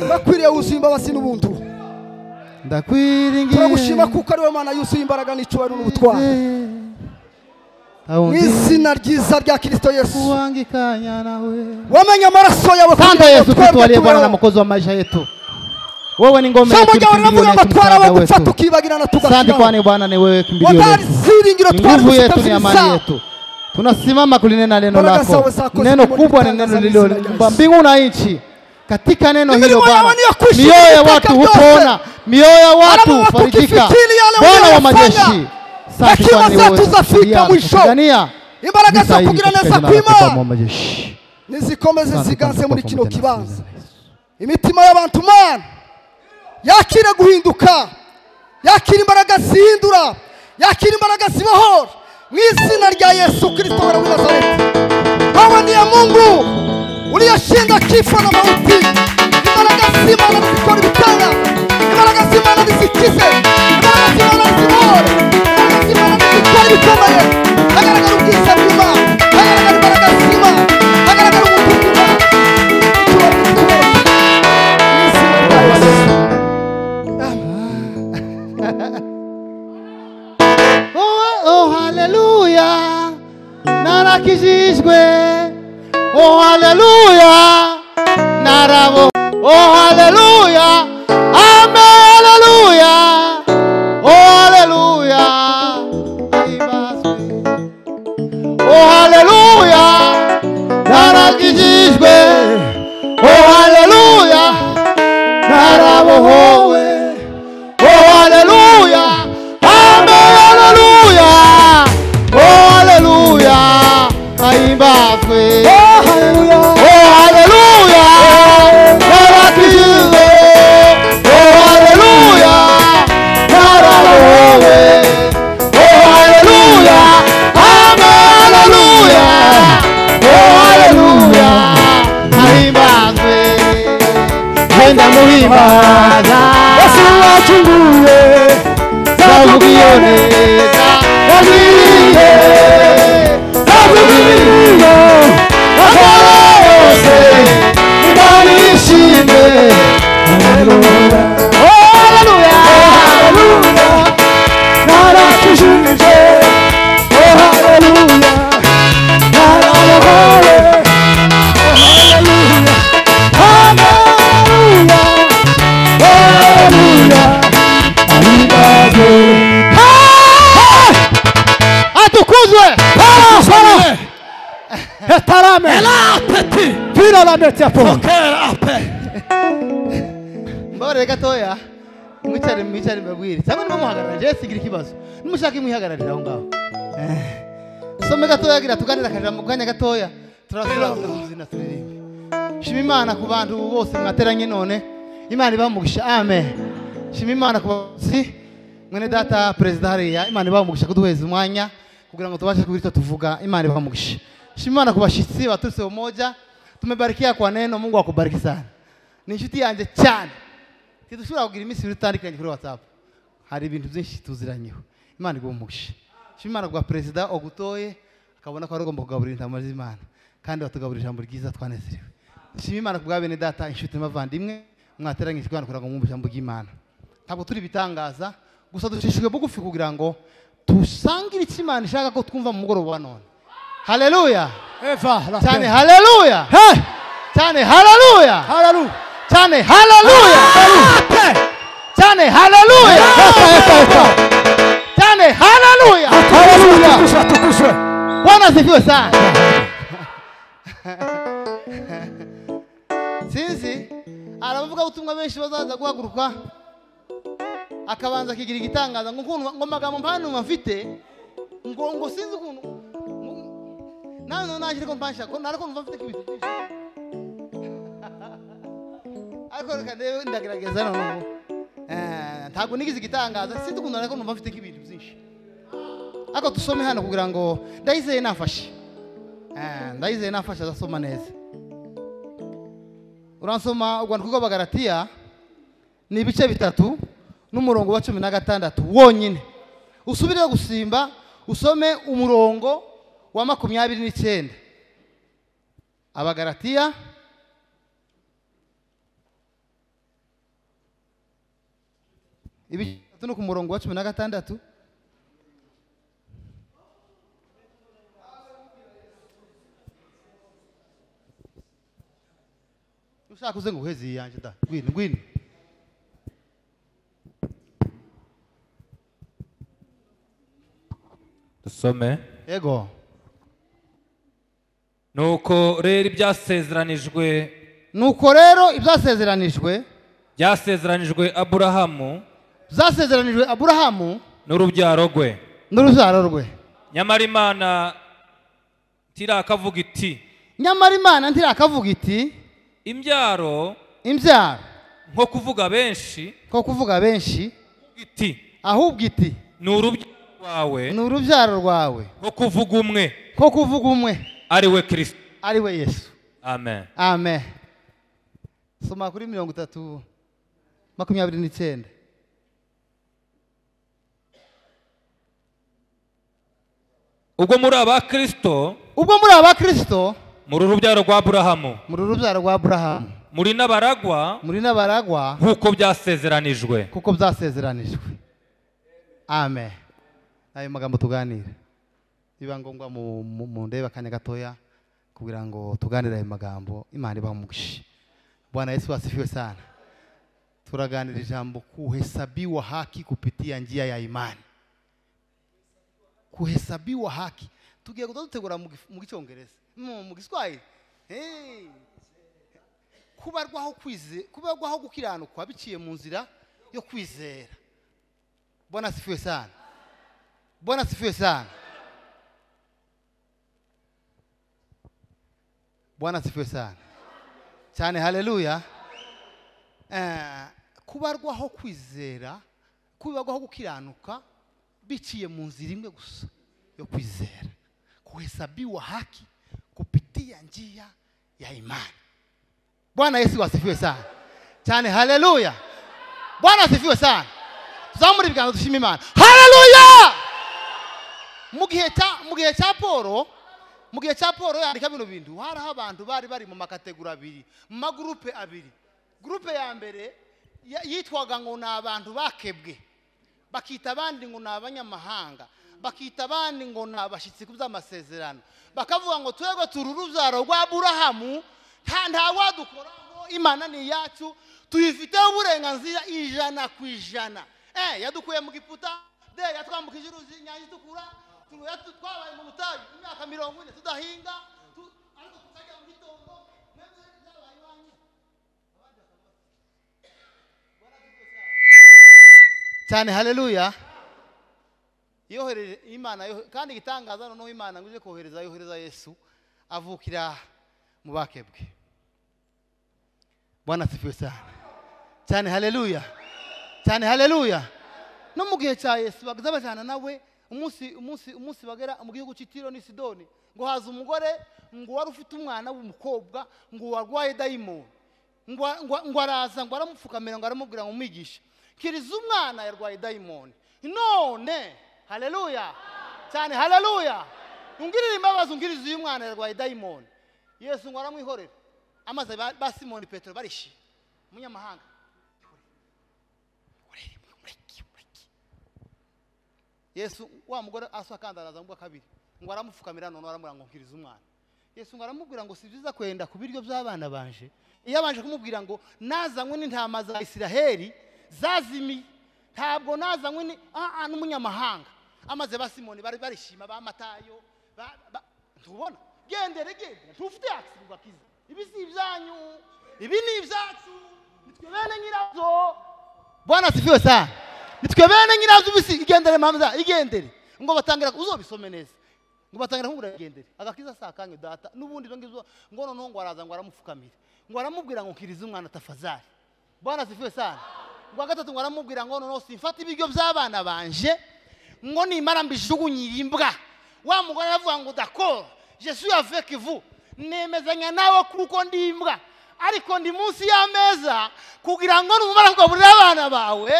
bakwiriye uzimba basi n'ubuntu ndakwiringiye turagushima kuko ariwe mana yuzuye imbaraga n'icyubahiro n'ubutwari mu ahonze izina ryiza rya kirisito yesu kuwangikanya nawe wamenye amaraso yawe Asante kugira ngo Yesu Kristo twebwe aliye Bwana na tubeho mwokozi wa maisha yetu. Wewe ni ngome yetu, jambo ryawe riravuga ngo kimbilio letu, twarawe msaada gupfa wetu. tukibagirana Asante tugasiraho kwani Bwana ni wewe kimbilio watari letu. ziringiro Ni twari nguvu dufite yetu ni amani zibisa. yetu. Tunasimama kulinena neno Baraka lako. sawa zako Neno zimekuwa kubwa ni zikitangaza neno mbingu na lililoumba nchi. mbingu na nchi. Katika neno Ni hilo milima Bwana, yao ni ya kuishi mioyo ya katika watu yote. hupona, mioyo ya Wala watu watu farijika. ukifikiri yale Bwana wa uliyofanya, majeshi, asante hekima kwani ni wewe zetu zafika mwisho. tunakupigania. imbaraga zo Nisaidie kugira katika neza jina lako Bwana kwima wa majeshi. nizikomeze Asante ziganze kwani muri kwa kino pamoja kibanza nasi, Yesu. imitima y'abantu mana yakire guhinduka yakire imbaraga zihindura yakire imbaraga zibahora mu izina rya yesu kirisito wa nazareti wewe niye mungu uliyeshinda kifo na mauti imbaraga z'imana zikora ibitanda imbaraga z'imana zizikize imbaraga z'imana zibohore imbaraga z'imana zikora ibikomeye hagaragara ubwiza bw'imana hagaragara imbaraga z'imana hagaragara umutuku w'imana icyubahiro gikomeye mu izina rya yesu Oh, oh, haleluya narakijijwe oh haleluya narabo oh haleluya ame haleluya oh haleluya ibazwe oh haleluya narakijijwe oh haleluya narabohowe Oh haleluya, ame haleluya, oh haleluya, aimbazwe. Oh, haleluya. Oh haleluya, narakijizwe. Oh haleluya, nararowe. Oh haleluya, ame haleluya, oh haleluya, aimbazwe. Henda muhimbaza Yesu wakinguye zavukiyoneza yaziye zavukiyoneza bakora yose imana ishimwe haleluya haleluya narakijije oh haleluya narabohowe oh haleluya haleluya oh haleluya ahimbaze atukuzwe Sana. Etarame. atati Vira la mete hapo. mbore gatoya mwicare mwicare mbabwire cyangwa nimuhagarara jewe sigira ikibazo nimushaka imwihagararira aho ngaho some gatoya gira tuganira akarira mu kanya gatoya turasura ubuzina turirimbe shima imana ku bantu bose mwateranye none imana ibamugisha amen shima imana ku bayobozi mwene data perezida hariya imana ibamugisha kuduheza umwanya kugira ngo tubashe kugira icyo tuvuga imana ibamugisha shima imana ku bashyitsi baturutse umoja tumebarikia kwa neno mungu akubariki sana ni inshuti yanjye cyane ntidushobora kugira iminsi ibiri tutandikanye kuri whatsapp hari ibintu byinshi tuziranyeho imana iguha umugisha shima imana bwa perezida ogutoye akabona ko wari ugomba kugaburira intama z'imana kandi watugaburira ijambo ryiza twanezerewe shima imana ku bwa bene data inshuti n'abavandimwe mwateranyije kugira ngo mwumve ijambo ry'imana ntabwo turi ibitangaza gusa ducishijwe bugufi kugira ngo dusangire icyo imana ishaka ko twumva mu mugoroba wa none haleluya Eva. la cyane pe. haleluya Hey. cyane haleluya Haleluya. cyane haleluya cyane haleluya cyane haleluya Haleluya. Tukuzwe, tukuzwe. bwana asifiwe sana sinzi hari abavugabutumwa benshi bazaza guhaguruka akabanza akigira igitangaza ngo ukuntu- ngo amagambo mpanuma mfite ngo ngo sinzi ukuntu ngo- nawe nawe naje ariko mpansha ko nari kumva mfite nk'ibintu byinshi ariko reka ndebe ndagerageza noneho Eh, ntabwo nigize igitangaza sinzi ukuntu nari kumva mfite nk'ibintu byinshi ariko dusome hano kugira ngo ndayizeye nafashe Eh, ndayizeye nafashe azasoma neza uransoma urwandiko rw'abagaratiya ni ibice bitatu n'umurongo wa cumi na gatandatu wonyine usubireho gusimba usome umurongo wa makumyabiri n'icyenda abagaratiya ibice bitatu no ku murongo wa cumi na gatandatu ushaka uze ngo uheze iyi yanjye da ngwino ngwino dusome yego nuko rero ibyasezeranijwe nuko rero ibyasezeranijwe byasezeranijwe aburahamu byasezeranijwe aburahamu n'urubyaro rwe n'urubyaro rwe nyamara imana ntirakavuga iti nyamara imana ntirakavuga iti imbyaro imbyaro nko kuvuga benshi ko kuvuga benshi iti ahubwo iti ni urubyaro rwawe ni urubyaro rwawe nko kuvuga umwe ko kuvuga umwe ari we kirisito ari we yesu amen amen soma kuri mirongo itatu makumyabiri n'icyenda ubwo muri aba kirisito ubwo muri abakirisito muri urubyaro rwa aburahamu muri urubyaro rwa aburahamu muri n'abaragwa muri n'abaragwa nk'uko byasezeranijwe kuko byasezeranijwe amen ayo magambo tuganira biba ngombwa mu- mu- mundebe akanya gatoya kugira ngo tuganire ayo magambo imana ibaha umugisha bwana yesu wasifiwe sana turaganira ijambo kuhesabiwa haki kupitia njia ya imani kuhesabiwa haki tugiye kuza dutegura mu gif- mu gicyongereza mu mu giswahili Hey! kubarwaho kwize kubarwaho gukiranukwa biciye mu nzira yo kwizera bwana asifiwe sana bwana asifiwe sana bwana asifiwe sana cyane haleluya Eh, kubarwaho kwizera kubarwaho gukiranuka biciye mu nzira imwe gusa yo kwizera kuhesabiwa haki kupitia njia ya imani bwana yesu asifiwe sana cyane haleluya bwana asifiwe sana tuzamure ibiganza dushima imana haleluya mu gihe cya mu gihe cya paul mu gihe cya paul yandika bino bintu hariho abantu bari bari mu makategori abiri mu magurupe abiri gurupe ya mbere ya- yitwaga ngo ni abantu bakebwe bakita abandi ngo ni abanyamahanga bakita abandi ngo ni abashyitsi ku by'amasezerano bakavuga ngo twebwe turi urubyaro rwa burahamu nta nta wadukoraho imana ni iyacu tuyifiteho uburenganzira ijana ku ijana eh yadukuye mu giputa de yatwambukije uruzi inyanja itukura tu- yatu- twabaye mu butayu imyaka mirongo ine tudahinga tu- ariko tukajya mu gitongo mwebwe byabaye iwanyu cyane haleluya yohereje imana yohe- kandi igitangaza noneho imana ngo ije kohereza yohereza yesu avukira mu bakebwe bwana asifiwe sana cyane haleluya cyane haleluya no mu gihe cya yesu baza bajyana nawe umunsi umunsi umunsi bagera mu gihugu cy'itiro n'i sidoni ngo haza umugore ngo wari ufite umwana w'umukobwa ngo warwaye dayimoni ngo ngo- ngo araza ngo aramupfukamira ngo aramubwira ngo umwigishe kiriza umwana yarwaye dayimoni none haleluya cyane haleluya ungirira imbabazi ungiriza uyu mwana yarwaye dayimoni yesu ngo aramwihorera amaze ba ba simoni petero barishima umunyamahanga yesu wa mugore asakanda araza ngo kabiri ngo aramupfukamira none aramubwira ngo nkiriza umwana yesu ngo aramubwira ngo si byiza kwenda ku biryo by'abana banje iyo abanje kumubwira ngo nazanywe n'intama za isiraheli zazimiye ntabwo nazanywe ni- ah, ah, n'umunyamahanga amaze ba simoni bari barishima ba matayo ba- ba- ntubona gendere gendere ntufite yakisirwa kiza ibi si ibyanyu ibi ni ibyacu nitwe bene nyirabyo bwana asifiwe sana nitwe bene nyirazo ubisi igendere mpamza igendere ngo batangira uzobisome neza ngo batangira kumubwira igendere agakiza si akanyu data n'ubundi ibyo ngibyo ngo noneho ngo araza ngo aramupfukamira ngo aramubwira ngo nkiriza umwana tafazari bwana asifiwe sana ngo gatatu ngo aramubwira ngo noneho simfata ibiryo by'abana banje ngo nimara mbijugunyire imbwa wa mugore aravuga ngo dakoro jesu yaveke vu nemezanya nawe kuko ndi imbwa ariko ndi munsi y'ameza kugira ngo numara kugaburira abana bawe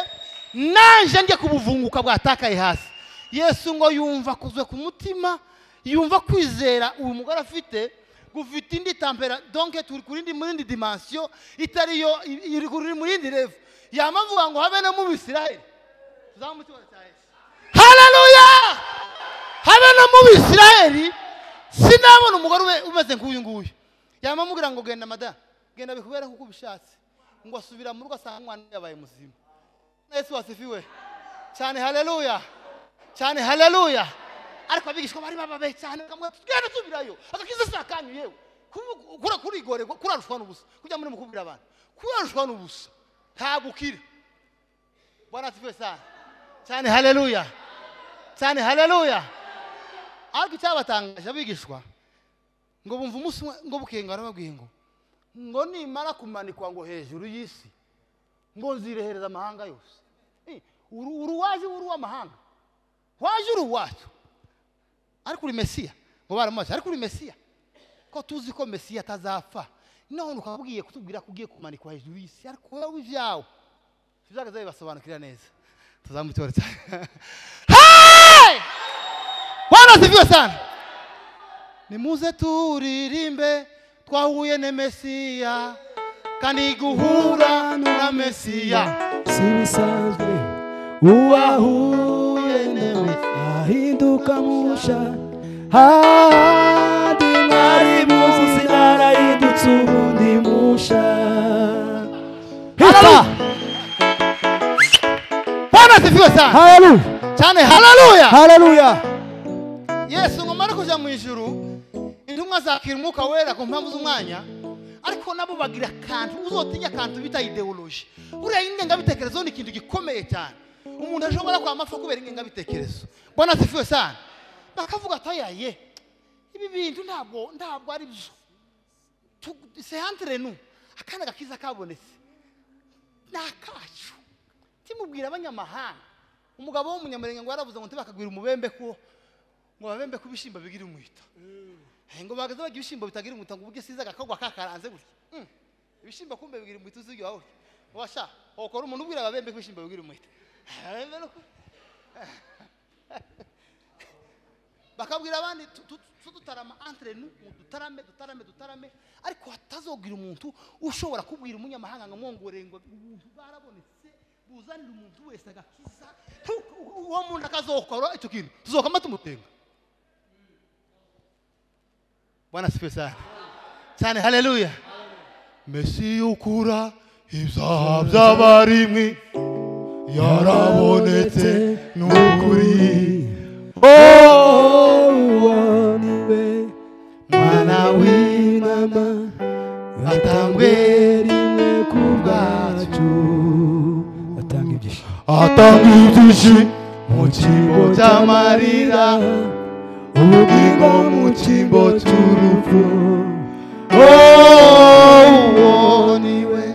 nanje njye kubuvunguka bwatakaye hasi yesu ngo yumva kuzwe ku mutima yumva kwizera uyu mugore afite gufite indi tampera donke turi kuri indi muri indi dimansiyo itari yo iri kuri mu yindi revu yamavuga ngo habe no mu bisirayeli tuzabe mu cyubahiro cya yesu hararuya habe no mu bisirayeli sinabona umugore ube- umeze nk'uyu nguyu yaba amubwira ngo genda mada genda bikubere kuko ubishatse ngo asubira mu rugo asanga umwana we yabaye muzima yesu wasifiwe cyane haleluya cyane haleluya ariko abigishwa bari bababaye cyane bakamubwira ati, tugenda tubirayo agakiza si akanyu yewe Kubu- kura kurigore kurarushwa n'ubusa kujya muri mukubwira abantu kurarushwa n'ubusa ntabwo ukira bwana asifiwe sana cyane haleluya cyane haleluya ariko icyabatangaje abigishwa ngo bumva umunsi umwe ngo bukenga barababwiye ngo ngo nimara kumanikwa ngo hejuru y'isi ngo nzirehereza amahanga yose Eh, uru uru waje uri uw'amahanga waje uri uwacu ariko uri mesiya ngo baramubaza ariko uri mesiya ko tuzi ko mesiya atazapfa none ukabwiye kutubwira ko ugiye kumanikwa hejuru y'isi ariko wowe ibyawe ibyago bibasobanukira neza tuzamutora cyane bwana sifiwe sana nimuze turirimbe twahuye na mesiya kandi guhura na mesiya si ibisanzwe uwahuye nawe ahinduka musha handi mwari muzi arahindutse ubundi musha hita bwana sifiwe sana haleluya cyane haleluya haleluya yesu ngo mare kujya mu ijuru intumwa zakira umwuka wera ku mpamvu z'umwanya ariko nabo bagira akantu uzotinya akantu bita ideoloji buriya ingengabitekerezo ni ikintu gikomeye cyane umuntu ashobora kwamapfa kubera ingengabitekerezo mbona zifiwe sana bakavuga ati aya ye ibi bintu ntabwo ntabwo ari byo Tu- sehantire nu akana gakiza kabonetse ni akacu timubwira abanyamahanga umugabo w'umunyamurenge ngo yaravuze ngo ntibakagwira umubembe ko ngo babembe ko ibishyimbo bigira umwita Eh, ngo bagaze bagira ibishyimbo bitagira umwita ngo uburyo siza agakogwa kakaranze gutya Mm. ibishyimbo kumbe bigira umwita uzirya wowe washa wakora umuntu ubwira babembe ko ibishyimbo bigira umwita Babembe no ku- bakabwira abandi tu- tu- tu- tutarama entre nous ngo dutarame dutarame dutarame ariko hatazogira umuntu ushobora kubwira umunyamahanga ngo mwongorere ngo umuntu barabonetse buzanire umuntu wese agakiza Tu- u- uwo muntu akazokora icyo kintu tuzokama tumutenga bwana sifiwe sana cyane haleluya mesi ukura ibyaha by'abarimwi yarabonetse ni ukuri uwo niwe mwana w'intama atangwe rimwe ku bwacu atanga ibyishimo atanga ibyishimo mu cyimbo cy'amarira ubugingo mu cyimbo cy'urupfu uwo niwe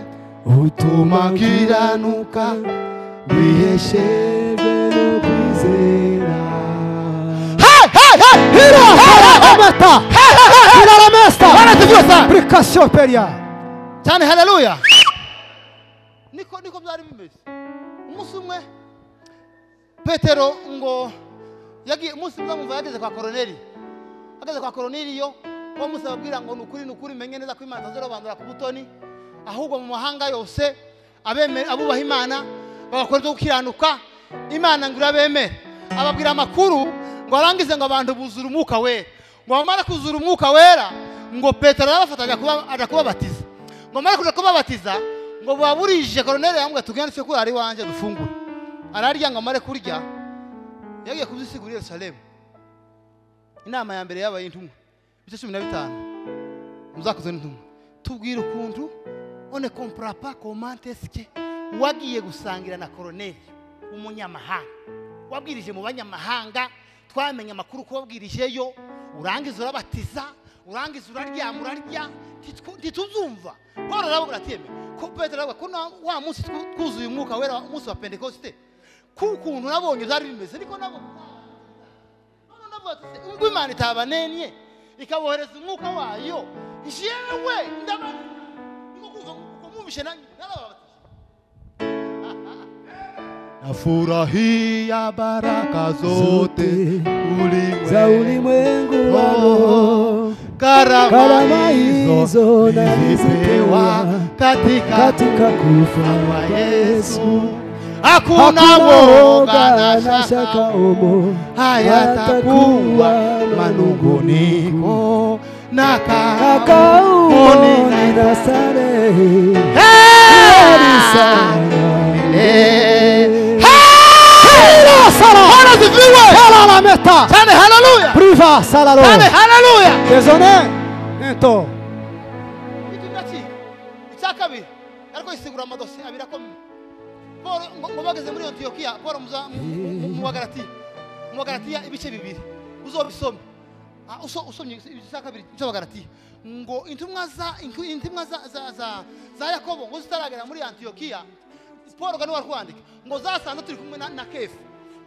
utuma kiranuka biheshejwe no kwizera Amata! Iraramesta! Application Peria! cyane haleluya niko niko byari bimeze umunsi umwe petero ngo yagiye umunsi umwe mwumva yageze kwa koroneri ageze kwa koroneri yo uwo munsi ababwira ngo ni ukuri ni ukuri menye neza ko imana zirobandura ku butoni ahubwo mu mahanga yose abemera abubaha imana bagakora ibyo gukiranuka imana ngo irabemere ababwira amakuru ngo arangize ngo abantu buzura umwuka wera ngo bamara kuzura umwuka wera ngo petero arabafata ajya kuba- ajya kubabatiza ngo bamara kuja kubabatiza ngo baburije koroneri yambwira tugende twe kurara iwanjye dufungure ararya ngo amare kurya yagiye kubisigura i yerusalemu inama ya mbere yabaye intumwa ibice cumi na bitanu muzakoze n'intumwa tubwira ukuntu one kompura pa komantesike wagiye gusangira na koroneri umunyamahanga wabwirije mu banyamahanga twamenye amakuru ko wabwirijeyo urangiza urabatiza urangiza uraryama urarya ntitu- ntituzumva paul arababwira ati yeme ko petero aravuga ko na- wa munsi twu- twuzuye umwuka wera umunsi wa pentekosite k'ukuntu nabonye byari bimeze niko nabonye None ndavuga ati, "Se, ubwo imana itabanenye ikabohereza umwuka wayo jewe ndabona niko kuva ngo mubishe nanjye narababatije Nafurahia baraka zote za ulimwengu, ulimwengu wa roho karama karama hizo hizo nilipewa nilipewa katika katika kufa kwa kwa Yesu Yesu hakuna hakuna woga woga na na shaka shaka umo hayatakuwa manunguniko na Akaoni kaoni na starehe Hey! sana Hey! Hilo sala Bwana asifiwe! Hela la meta Tane haleluya! Priva sala lo Tane haleluya! Désolé Ento Icyumba ki? Icya kabiri. Ariko isigura amadosiye abiri akomeye. Paul ngo- ngo bageze muri Antiyokiya, Paul muza- mu- mu- mu Bagalatiya. Mu Bagalatiya ibice bibiri. Uzobisome. Ah, uso- usomye igice cya kabiri cy'Abagalatiya. Ngo intumwa za inku- intumwa za- za- za- za Yakobo ngo zitaragera muri Antiyokiya, Paul ngo niwe wari kuwandika. Ngo zasanze turi kumwe na- na Kefa.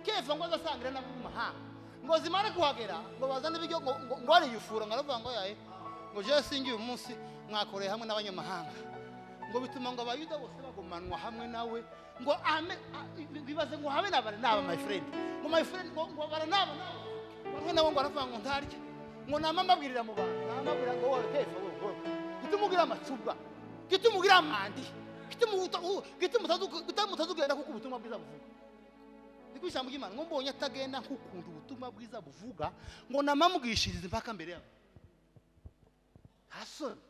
Kefa ngo azasangire n'abo mu mahanga. Ngo zimare kuhagera, ngo bazane ibiryo, ngo- ngo- ngo bariyufura, ngo aravuga ngo yaye, ngo jewe singiye uyu munsi mwakoreye hamwe n'abanyamahanga ngo bituma ngo abayuda bose bagumanwa hamwe nawe ngo ame a- bibaze ngo habe nabara naba my friend ngo my friend ngo ngo bara naba naba bamwe nabo ngo aravuga ngo ntarya ngo nama mbabwirira mu bantu nama mbabwira ngo wowe tefa wowe wowe gituma ugira amacuba gituma ugira amandi gituma uta- u- gituma utazu- gituma utazugenda kuko ubutumwa bwiza buvuga niko ijambo ry'imana ngo mbonye atagenda nk'ukunda ubutumwa bwiza buvuga ngo namamwishirize impaka mbere yawe hasoni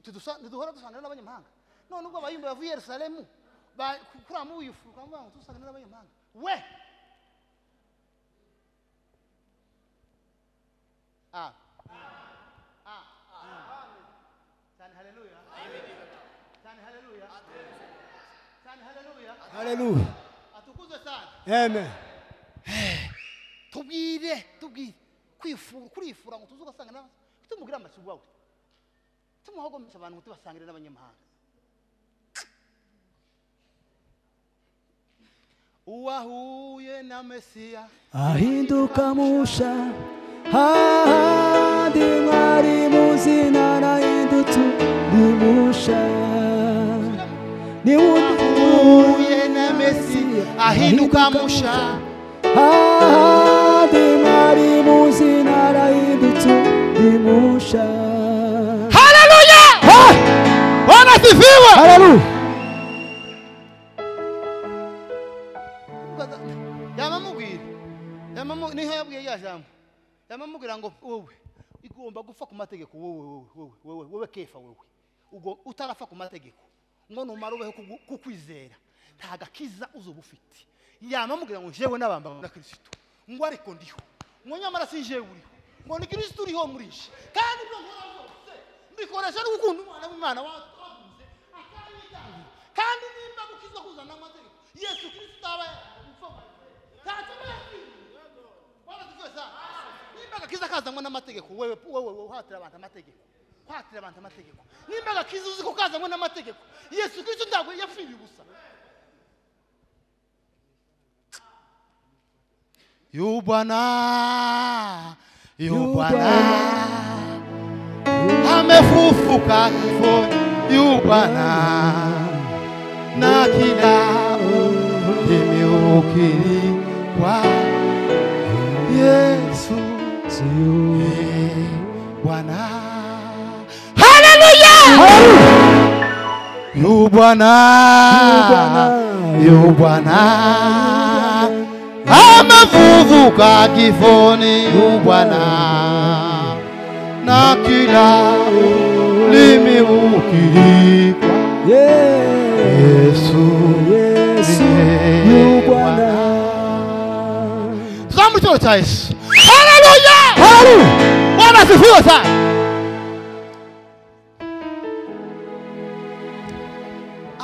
tidusa ntiduhora dusangira n'abanyamahanga none ubwo abayumba bavuye i yerusalemu ba- ku- kuri amu wiyifu bakavuga ngo tusangira n'abanyamahanga we Ah. Ah. Cyane haleluya. Cyane haleluya. Cyane haleluya. Alléluia atukuzwe sana Amen tubwire tubwire kwifura kurifura ngo tuze ugasanga n'abandi tumubwire amasuku wawe tumuhagomesha abantu ngo tubasangire n'abanyamahanga uwahuye na mesiya ahinduka musha hahandi mwari muzina nahindutse undi musha ni wundi uwahuye na mesiya ahinduka musha hahandi mwari muzina nahindutse undi musha haleluya bwana asifiwe haleluya yamamubwira yamamu niho yabwiye rya jambo yamamubwira ngo wowe igomba gupfa ku mategeko wowe wowe wowe wowe wowe kefa wowe ubwo utarapfa ku mategeko ngo numara ubeho kugu- kukwizera nta gakiza uzuba ufite yamamubwira ngo njyewe n'abambamo na kirisito ngo ariko ndiho ngo nyamara si njyewe uriho ngo ni kirisito uriho murishe kandi ibyo nkora byose mbikoresha no gukunda umwana w'imana watunze akabitangira kandi nimba gukizwa kuzana amategeko yesu kirisito aba yaragupfa nimba agakiza kazanwa n'amategeko wewe wewe wewe uhatira abantu amategeko uhatira abantu amategeko nimba agakiza uzi ko kazanwa n'amategeko yesu kirisito ntabwo yapfiriye ubusa yu bwana yu bwana amefufuka kifoni yu bwana na kilao kimeukiliwa yesu Ee, bwana haleluya yu bwana yu bwana amefufuka kifoni yu bwana na kila limeukiliwa Yeah. yesu Yesu ni Bwana. tuzamu icyoro cya yesu haleluya bwana asifiwe sana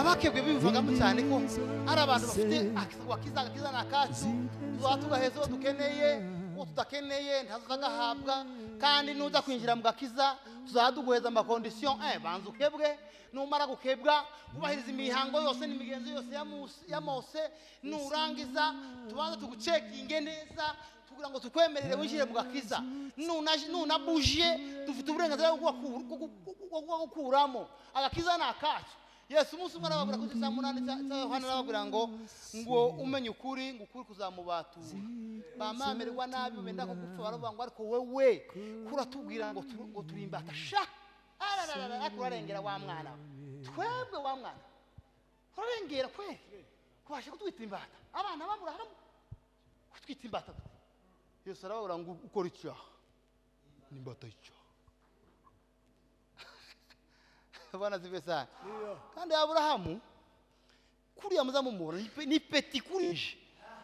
abakebwe bivugamo cyane ko hari abantu bafite ak- wakiza agakiza ni akacu tuba tugaheza uwo dukeneye uwo tudakeneye ntazagahabwa kandi nuza kwinjira mu gakiza tuzaba duguheza amakondisiyo eh banza ukebwe numara gukebwa wubahiriza imihango yose n'imigenzo yose ya Musi- ya mose nurangiza tubanza tugucekinge neza kugira ngo tukwemerere winjire mu gakiza Nuna- nunabuje dufite uburenganzira bwo kugaku- bwo kugu- bwo kugakuramo agakiza ni akacu yesu umunsi umwe arababwira kuri saa munani cya cya yohana arababwira ngo ngo umenye ukuri ngo ukuri kuzamubatura bamamererwa nabi benda kugupfa baravuga ngo ariko wewe kuratubwira ngo turu- ngo turimbata sha arararara ariko urarengera wa mwana we. twebwe wa mwana urarengera kweli kubasha kutwita imbata abana bamuraramo kutwita imbata yesu arababura ngo ukora icyaha n'imbata y'icyaha abana zive sana kandi aburahamu kuriya muzamumubona ni pe- ni peti kurije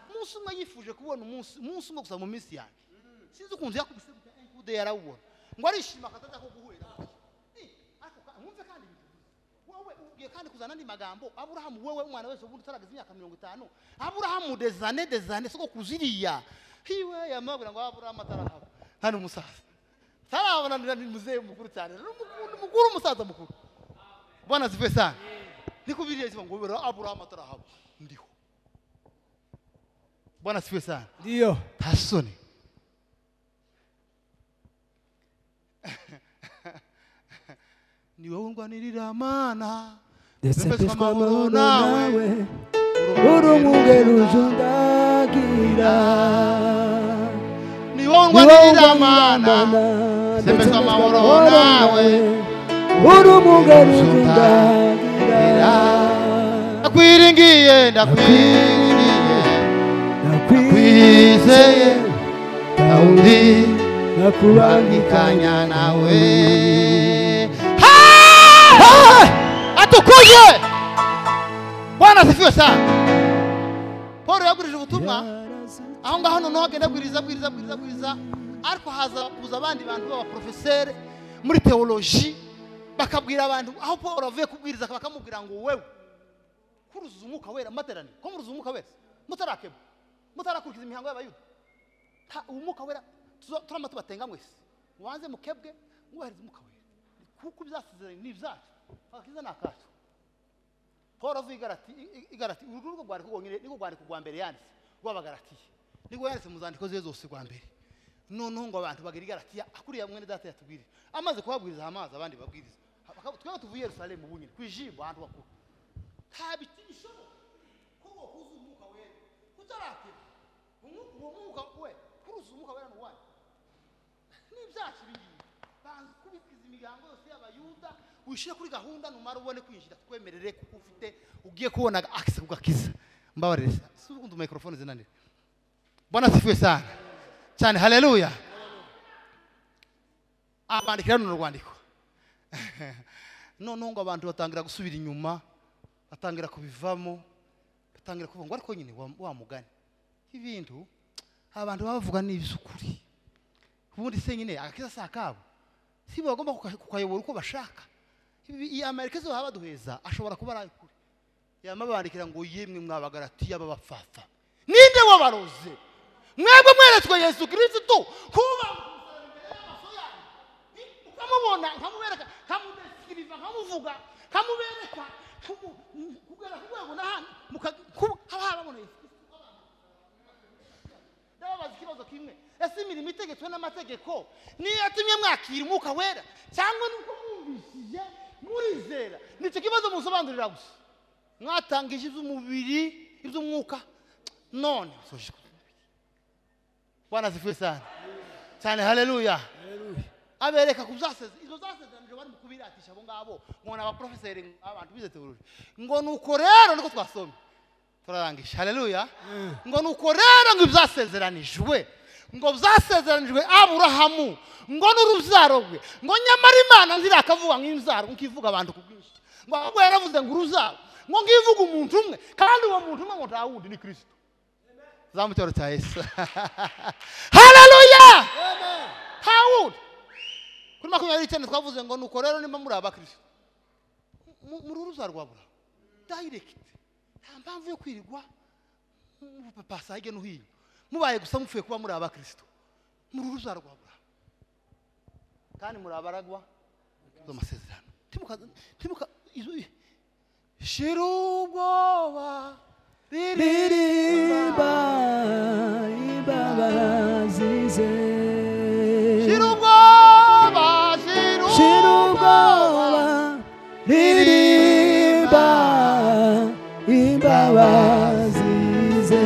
umunsi umwe yifuje kubona umunsi umunsi umwe gusa mu minsi yanjye sinzi ukuntu yakubisemuka enkude yarawubona ngo arishima akataza ko guhura nawe. Eh, ariko ka- mwumve kandi ibintu byiza. wowe ugiye kandi kuzana andi magambo aburahamu wowe umwana wese ubundi utarageza imyaka mirongo itanu aburahamu dezane dezane soko kuziriya hiwe yamabwira ngo aburahamu atarahaba nta n'umusaza ntarabona ni- ni muzehe mukuru cyane ni umukuru- umukuru umusaza mukuru bwana zive sana niko biriya zivuga ngo bera aburahamu atarahaba ndiho bwana siwe sana ndiyo nta soni ni wowe ndwanirira mana ndetse Mbese mpeshwa amahoro amahoro nawe, nawe urumwe rujundagira ni wowe ni wowe ndwanirira mana ndetse Mbese mpeshwa amahoro nawe, urumwe rujundagira ndakwiringiye ndakwiringiye nakwizeye kwizeye ntawundi undi nakubangikanya bangikanya nawe atukuje bwana asifiwe sana paul yagurije ubutumwa aho ngaho noneho agenda abwiriza abwiriza abwiriza abwiriza ariko haza kuza abandi bantu b'abaporofeseri muri teoloji bakabwira abantu aho paul avuye kubwiriza bakamubwira ngo wewe kuruzuza umwuka wera amateraniro ko muruzuza umwuka wera mutarakeba mutarakurikiza imihango y'abayuda nta umwuka wera tuzo- turiya mato batenga mwese mubanze mukebwe mwubahirize umwuka wera kuko ibyasezeranye ni ibyacu agakiza ni akacu paul avuye igarati igarati uru rwo rwandiko rwonyine niko rwandiko rwa mbere yanditse rw'abagaratiya niko yanditse mu zandiko ze zose rwa mbere noneho ngo abantu bagere igaratiya akuriya mwene data yatubwirije amaze kubabwiriza amazi abandi babwiriza Bakaba- twebwe tuvuye i yerusalemu ubu nyine ku ijimbo ahantu bakuru nta biti bishoboka ko wahuza umwuka wera utarakeba Umwu- uwo mwuka we kuruza umwuka wera ni uwanyu n'ibyacu ibi ngibi banza kubikiza imihango yose y'abayuda wishyire kuri gahunda numara ubone kwinjira twemerere kuko ufite ugiye kubona akise kugakiza mbabarire si ubundi mikorofone zinanira bwana sifuye sana cyane haleluya abandikira runo rwandiko noneho ngo abantu batangira gusubira inyuma batangira kubivamo batangira kuvuga ngo ariko nyine wa- wa mugani ibintu abantu baba bavuga ni iby'ukuri ubundi se nyine agakiza si akabo si bo bagomba kuka- kukayobora uko bashaka Ibi- iyi amerika zo baba baduheza ashobora kuba ari ay'ukuri yama bandikira ngo yemwe mwabagaratiya b'abapfafa ninde wabaroze mwebwe mweretswe yesu kirisitu kuba ukamubona nkamubereka nkamudesiriva nkamuvuga nkamubereka kumu- kugera ku rwego n'ahandi muka- kuba- haba haraboneye ndababaza ikibazo kimwe ese imirimo itegetswe n'amategeko niyo yatumye mwakira umwuka wera cyangwa ni uko mwumvishije murizera nicyo kibazo musobanurira gusa mwatangije iby'umubiri iby'umwuka none musoje ku mubiri. bwana zifuye sana cyane haleluya abereka ku byaseze izo zasezeranije bari mu kubiratisha abo ngabo ngo ni abaporofeseri abantu bize teoloji ngo ni uko rero niko twasomye turarangije haleluya ngo ni uko rero ngo ibyasezeranijwe ngo byasezeranijwe aburahamu ngo n'urubyaro rwe ngo nyamara imana nzirakavuga nk'inzaro nk'uko ivuga abantu ku bwinshi ngo ahubwo yaravuze ngo urubyaro ngo ngivuge umuntu umwe kandi uwo muntu umwe ngo nta wundi ni kirisito zamucyoro cya yesu haleluya nta wundi kuri makumyabiri n'icyenda twavuze ngo nuko rero nimba muri abakirisito mu- muri uruza rwa bura dayirekiti nta mpamvu yo kwirirwa mupapasa hirya no hino mubaye gusa mupfuye kuba muri abakirisito muri uruza rwa bura kandi muri abaragwa z'amasezerano timuka timuka izo shira ubwoba ririmba imbaba zize shira ubwoba shira shira ubwoba ubwoba ririmba imbaba zize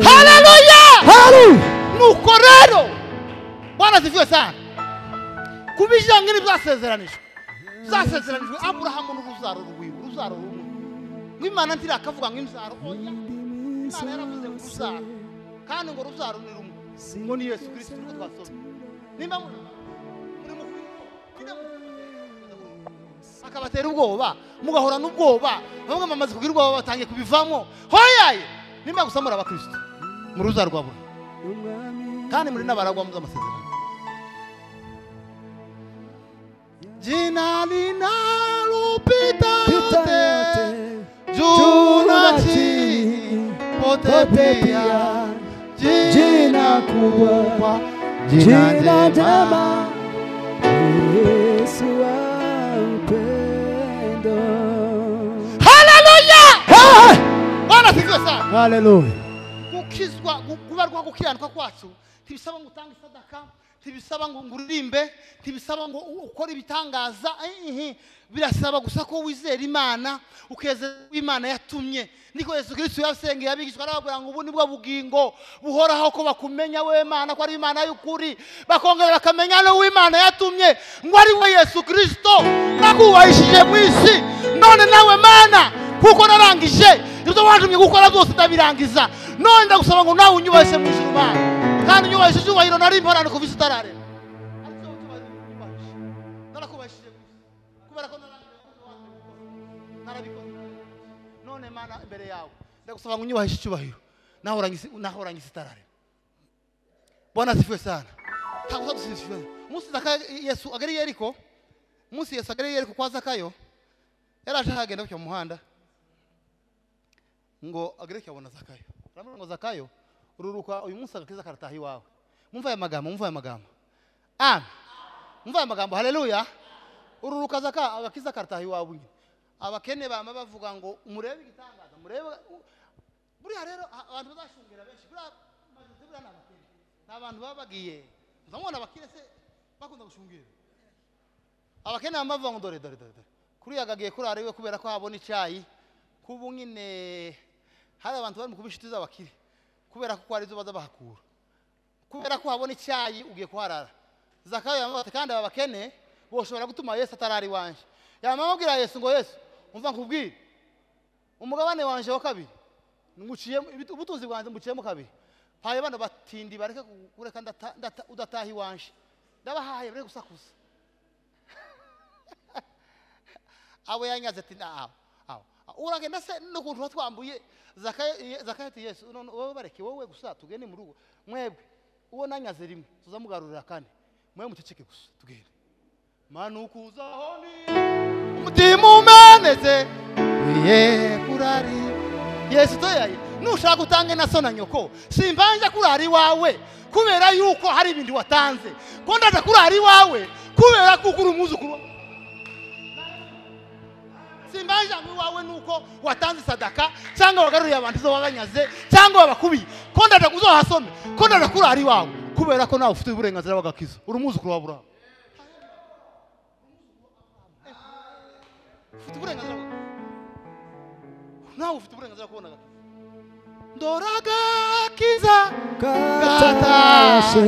haleluya haru nuko rero bwana zivuye sana ku bijyanye n'ibyasezeranijwe byasezeranijwe aburahamu n'uruzaro rwiwe uruzaro rumwe ngo imana ntiri akavuga ngo inzara oya indimi imana yaravuze ngo zose urubyaro kandi ngo urubyaro ni rumwe ngo ni yesu kirisiti niko twasomye nimba muri muri mu akabatera ubwoba mugahorana ubwoba bamwe bamaze kugira ubwoba batangiye kubivamo hoyaye nimba gusa muri abakirisitu mu ruza rwa buri umwami kandi muri n'abaragwa z'amasezerano jina linalopita Pita yote yote juna chini pote pote pia pia jina jina kubwa kubwa, jina jina jema jema Yesu wa upendo haleluya bwana sikiwe sana haleluya gukizwa gu- kubarwa gukiranuka kwacu ntibisaba ngo utange isadaka ntibisaba ngo ngo uririmbe ntibisaba ngo u- ukore ibitangaza eh, eh. birasaba gusa ko wizera imana ukeza imana yatumye niko yesu kirisito yasengeye abigishwa arababwira ngo ubu ni bwo bugingo buhoraho ko bakumenya we mana ko ari imana y'ukuri bakongera bakamenya n'uw'imana yatumye ngo ari we yesu kirisito nakubahishije mu isi none nawe mana kuko narangije ibyo watumye gukora byose ndabirangiza none ndagusaba ngo nawe unyubahise mu ijuru mana kandi unyubahise icyubahiro nari mporane kuva isi itararema Ariko ucyubahiro unyubahise. narakubahishije gusa kubera ko narangije ibyo watumye gukora. narabikoze none mana imbere yawe ndagusaba ngo unyubahise icyubahiro naho urangize naho urangize itararema bwana asifiwe sana ntabwo uzadusifira umunsi zaka yesu agariye ariko umunsi yesu agariye ariko kwa zakayo yaraje ahagenda gutya mu muhanda ngo agereke abona zakayo aramubwira ngo zakayo ururuka uyu munsi agakiza karataha iwawe mwumva aya magambo mwumva aya magambo amen mwumva aya magambo haleluya ururuka zaka agakiza karataha iwawe nyine abakene bama bavuga ngo murebe igitangaza murebe buriya rero a- abantu bazashungera benshi buriya majorite buriya ni abakene ni abantu baba bagiye ndamubona abakire se bakunda gushungera abakene bama bavuga ngo dore dore dore dore kuriya gagiye kurara iwe kubera ko habona icyayi kubu nyine hari abantu bari mu kuba inshuti z'abakire kubera ko hari izo baza bahakura kubera ko habona icyayi ugiye kuharara zakayo yamubwira ati kandi aba bakene boshobora gutuma yesu atarara iwanjye yamubwira yesu ngo yesu umva nkubwire umugabane wanjye wa kabiri nguciyemo ibit- ubutunzi bwanjye mbuciyemo kabiri mpaye bano batindi bareke kureka ndata- ndata- udataha iwanjye ndabahaye bareke gusakuza abo yanyaze ati ntaho aho uragenda se n'ukuntu tuba twambuye zakayo ati yesu none wowe bareke wowe gusa tugende mu rugo mwebwe uwo nanyaze rimwe tuzamugarurira kane mwe muceceke gusa tugende manukuzaho ni umutima umenetse ye kurari yesu toyaye nushaka utange na so na nyoko simbanje kurara iwawe kubera yuko hari ibindi watanze ko ndaza kurara iwawe kubera kuko uri umwuzukuru wawe simbajanywe iwawe nuko watanze sadaka cyangwa wagaruriye abantu izo wabanyaze cyangwa wabakubiye ko ndaza uzohasome ko ndaza kurara iwawe kubera ko nawe ufite uburenganzira bw'agakiza uri umwuzukuru wa burahamu ufite uburenganzira bwa- nawe ufite uburenganzira bwo kubona agakiza ndora agakiza katashe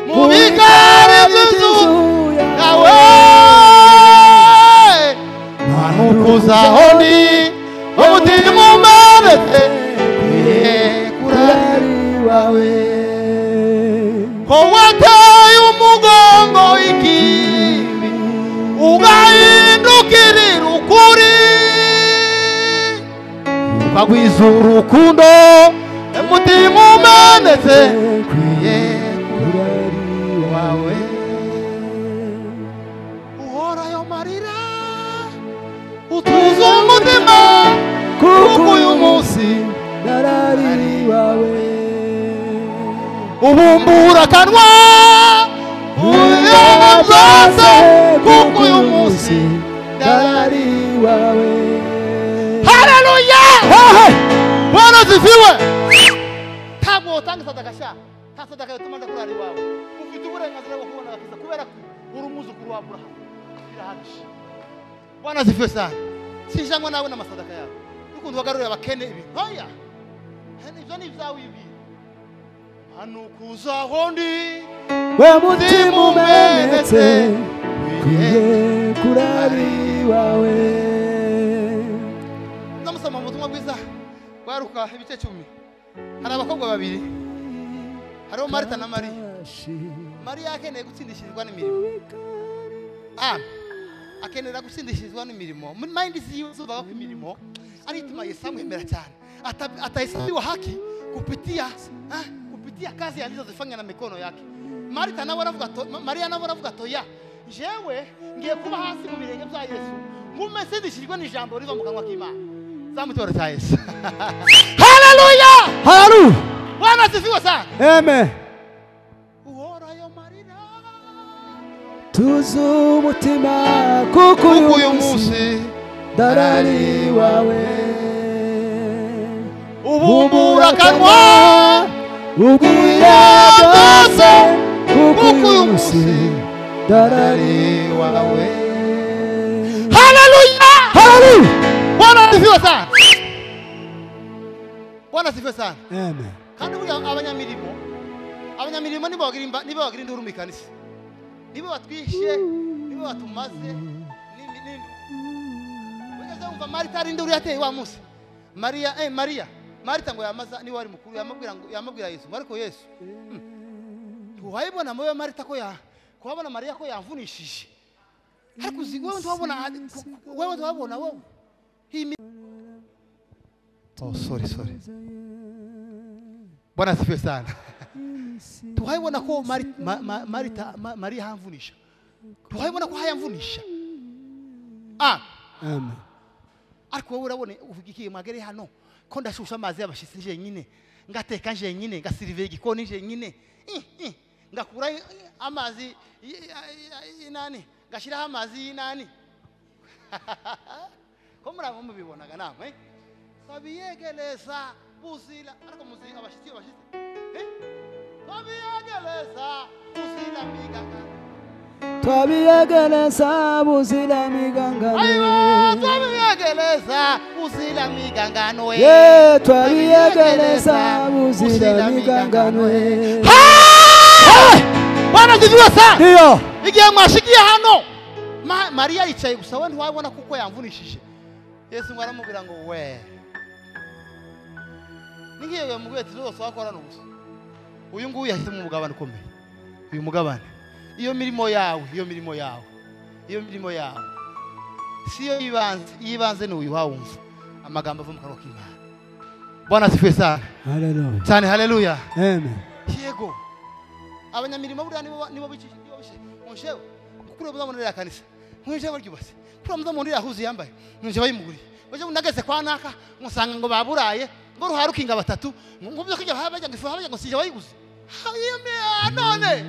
mu bigare by'inzu yawe manukuzaho ndi umutima umenetse ye kurari wawe ko wateye umugongo ikibi ugahindukirira ukuri ukagwiza urukundo umutima umenetse kwiye wawe uhorayo marira utuza umutima kuko uyu munsi narari wawe ubumbura akanwa ubibona byose kuko uyu munsi narari wawe haleluya bwana zifiwe ntabwo wotanga sadaka sha nta sadaka yatuma ndakurara iwawe ufite uburenganzira bwo kubona agakiza kubera ko uri umwuzukuru wa burahamu birahagije bwana zifiwe sana sinjanywa nawe n'amasadaka yawe n'ukuntu wagarurira abakene ibintu ntoya ibyo ni ibyawe ibi hanukuzaho ndi we mutima umenetse kwiye kurari wawe turasoma mu butumwa bwiza rwaruka ibice cumi hari abakobwa babiri hariho marita na mariya mariya akeneye gutsindishirizwa n'imirimo a akenera gutsindishirizwa n'imirimo muri mayindi ziwe zubaho ko imirimo arituma yesu amwemera cyane Ata- atahesabiwa haki kupitia ah, kupitia kazi alizozifanya na mikono yake marita nawe aravuga to- Ma- mariya nawe aravuga toya jewe ngiye kuba hasi mu birenge bya yesu ngume sindishijwe n'ijambo riva mu kanwa k'imana zamutoro cya yesu haleluya Haru. bwana asifiwe sana Amen. uhorayo marira Tuzu umutima kuko uyu munsi darari wawe ubumura akanwa ubwira byose kuko uyu munsi darari wawe haleluya Haru. bwana asifiwe sana bwana asifiwe sana Amen. kandi buriya abanyamirimo abanyamirimo nibo bagira imba- nibo bagira induru mu ikanisa nibo batwishe nibo batumaze n'ibi- n'ibi. wigeze wumva marita ari induru yateye wa munsi mariya eh mariya marita ngo yamaza niwe wari mukuru yamubwira ngo yamubwira yesu ngo ariko yesu wayibona muri marita ko ya kuhabona mariya ko yamvunishije ariko uzi wewe ntiwabona wewe ntiwabona wowe iyi mi- oh sorry sorry bwana asifiwe sana tuhayibona ko Mari- Ma- Ma- marita Ma- mariya hamvunisha tuhayibona ko hayamvunisha ah Amen. ariko wowe urabona uvuga iki mwagere hano ko ndashusha amazi y'abashitsi jenyine ngateka jenyine ngasirive igikoni jenyine ih, ih, ngakuraho eh, amazi y- y- y'inani ngashyiraho amazi y'inani ko muri abo mubibonaga namwe babiyegereza buzira ariko muzi abashitsi abashitsi eh? babiyegereza buzira miganga twabiyegereza buziramigangano ayiwa babiyegereza buzira migangano eh. ye twabiyegereza buziramigangano bwana zivuga sana ndiyo igihe mwashigiye hano Ma- mariya yicaye gusa we ntiwabona kuko yamvunishije yesu ngo aramubwira ngo we n'igihe mu bwetsi zose wakorana ubusa uyu nguyu yahisemo umugabane ukomeye uyu mugabane iyo mirimo yawe iyo mirimo yawe iyo mirimo yawe si yo y'ibanze iy'ibanze ni uyu wawumva amagambo ava mu kanwa k'imana bwana zifuye sana haleluya cyane haleluya amen yego abanyamirimo buriya nibo ba- nibo bici- nibo bici- munshewe kuriya muzabona ririya kanisa mwishewe ryubase kuriya muzabona ririya huzu yambaye mwishewe bayimuguriye baje nageze kwa naka musanga ngo baburaye ngo ruharukinga batatu ngo byo kujya habajya ngo ifu habajya ngo sije bayiguze hayeme none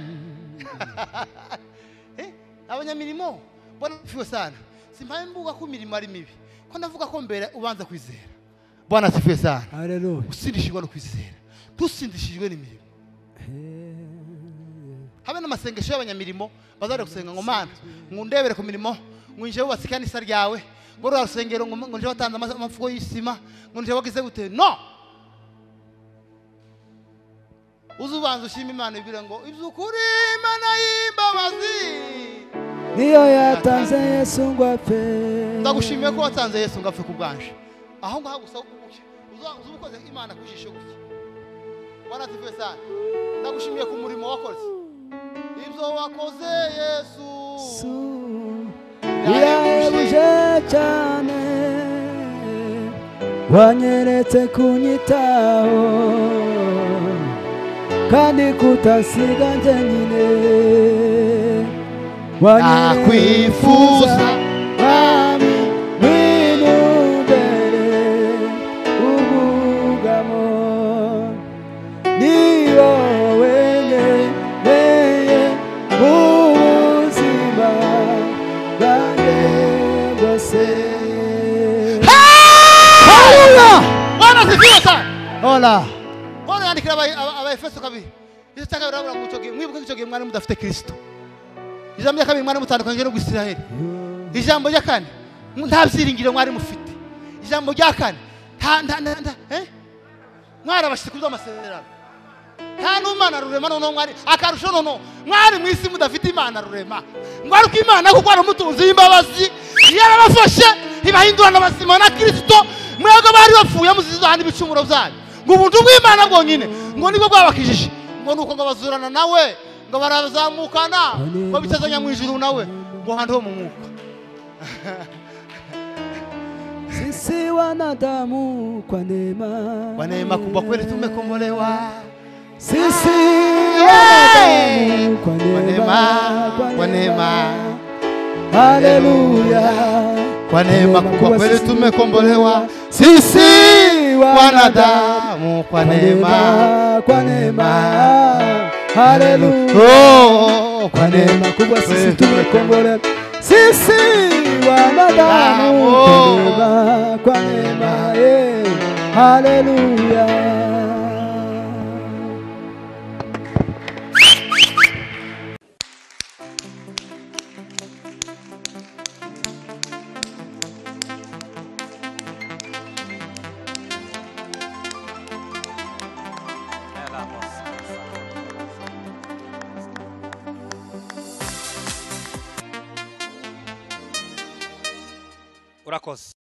Eh, abanyamirimo bona fiwe sana simpaye mbuga ko imirimo ari mibi ko ndavuga ko mbere ubanza kwizera bwana sifiwe sana haleluya usindishijwe no kwizera dusindishijwe n'imirimo habe n'amasengesho y'abanyamirimo bazajya gusenga ngo mana ngo ndebere ku mirimo ngo nje wubatse ikanisa ryawe ngo ruriya rusengero ngo ngo nje watanze ama- amafuko y'isima ngo nje wagize gute no uze ubanza ushima imana ibwira ngo iby'ukuri imana y'imbabazi niyo yatanze yesu ngo apfe ndagushimiye ko watanze yesu ngo apfe ku bwanje aho ngaho gusa ubuke uze ubukoze imana ku jisho gutya waratifuye sana ndagushimiye ku murimo wakoze ibyo wakoze yesu birahebuje cyane wanyeretse kunyitaho kandi kutasiga njyenyine Nakwifuza. mwami mwinumbere ubwugamo niyo wenyereye mu buzima bwanjye bwose waratifuye sana hola Pawulo yandikira aba- aba- abaefeso kabiri icyo cya kabiri aravuga ngo icyo gihe mwibuke ko icyo gihe mwari mudafite kirisito ijambo rya kabiri mwari mutandukanyije no gusiraheli ijambo rya kane mu- nta byiringiro mwari mufite ijambo rya kane nta- nta- nta- nta- eh? mwari abashyitsi kuri amasezerano nta n'umwana rurema noneho mwari akarusho noneho mwari mu isi mudafite imana rurema mwaruka imana kuko ari umutunzi w'imbabazi yarabafashe ibahindurana abazima na kirisito mwebwe bari bapfuye muzizaha n'ibicumuro byanyu ngo ubuntu bw'imana bwonyine ngo nibwo bwabakijije ngo nuko ngo bazurana nawe ngo barazamukana ngo bicazanya mu ijuru nawe ngo handi ho mu mwuka Sisi wanadamu kwa neema, Bwana kwamba kweli tumekombolewa sisi Hey! wanadamu kwa kwa neema, neema, kwa neema, haleluya. kwa neema kubwa kweli tumekombolewa sisi wanadamu kwa neema, kwa neema, haleluya. Oh, Kwa neema kubwa sisi tumekombolewa, sisi wanadamu kwa Bravo. neema, kwa neema, eh, haleluya. urakoze